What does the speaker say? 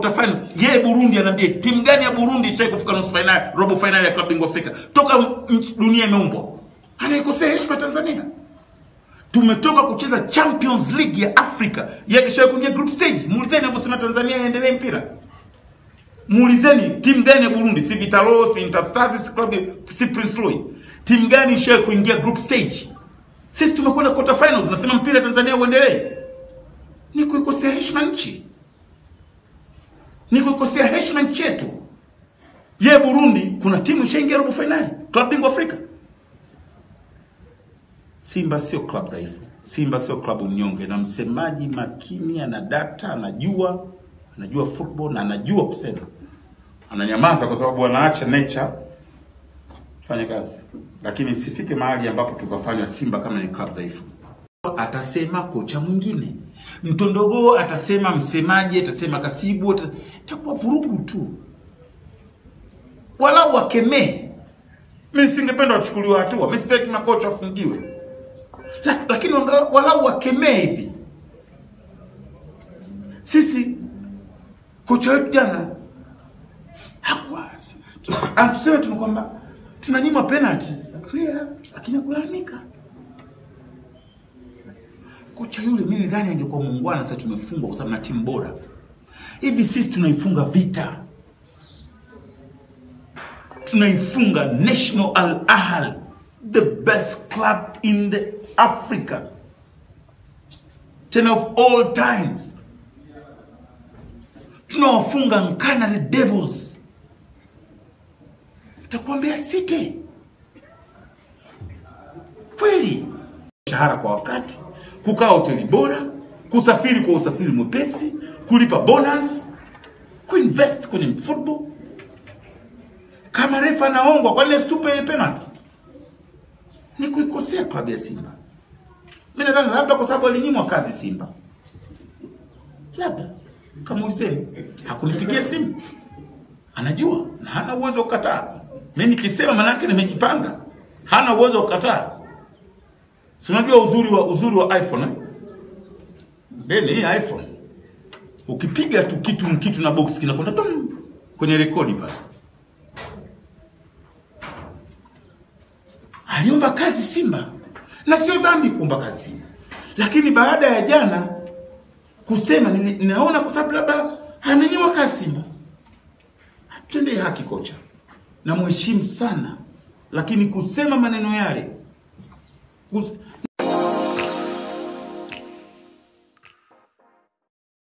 quarter finals. Yeye Burundi anaambia timu gani ya Burundi ishai kufika nusu finali, robo finali ya klabu bingwa Afrika toka m- dunia imeumbwa? Anaikosea heshima Tanzania. Tumetoka kucheza Champions League ya Afrika, yeye kisha kuingia group stage. Muulizeni anavyosema Tanzania iendelee mpira. Muulizeni timu gani ya Burundi, si Vitalo, si Interstars, si Club, si Prince Louis. Timu gani ishaye kuingia group stage? Sisi tumekwenda quarter finals, nasema mpira Tanzania uendelee. Ni kuikosea heshima nchi, ni kuikosea heshima nchi yetu. Ye Burundi, kuna timu ishaingia robo finali klabu bingwa Afrika. Simba sio klabu dhaifu, Simba sio klabu mnyonge, na msemaji makini, ana data, anajua anajua football na anajua kusema, ananyamaza kwa sababu anaacha nature fanya kazi, lakini isifike mahali ambapo tukafanywa Simba kama ni klabu dhaifu. Atasema kocha mwingine, Mtondogo atasema msemaji, atasema kasibu, ata- itakuwa vurugu tu. Walau wakemee. Mimi singependa wachukuliwe hatua, mimi sitaki makocha wafungiwe, La, lakini wangala- walau wakemee hivi. Sisi kocha wetu jana hakuwaza, tuseme tu kwamba tunanyimwa penalty clear, lakini hakulalamika kocha yule. Mimi nadhani angekuwa muungwana, sasa tumefungwa kwa sababu na timu bora. Hivi sisi tunaifunga Vita, tunaifunga National Al Ahly, the best club in the Africa, tena of all times. Tunawafunga Nkanale Devils, takuambia City kweli mshahara kwa wakati, kukaa hoteli bora, kusafiri kwa usafiri mwepesi, kulipa bonus, kuinvest kwenye football. Kama refa anaongwa, kwa nini asitupe ile penalty? Ni kuikosea klabu ya Simba. Mimi nadhani labda kwa sababu alinyimwa kazi Simba, labda kamuulizeni, hakunipigia simu, anajua na hana uwezo wa kukataa. Mimi nikisema manake nimejipanga, hana uwezo wa kukataa. Si unajua uzuri wa uzuri wa iPhone eh? Deni hii iPhone ukipiga tu kitu kitu na box kinakwenda tum kwenye rekodi pale. Aliomba kazi Simba na sio dhambi kuomba kazi Simba, lakini baada ya jana kusema nini- ninaona kwa sababu labda amenyimwa kazi Simba. Hatendee haki kocha, na mheshimu sana, lakini kusema maneno yale kus,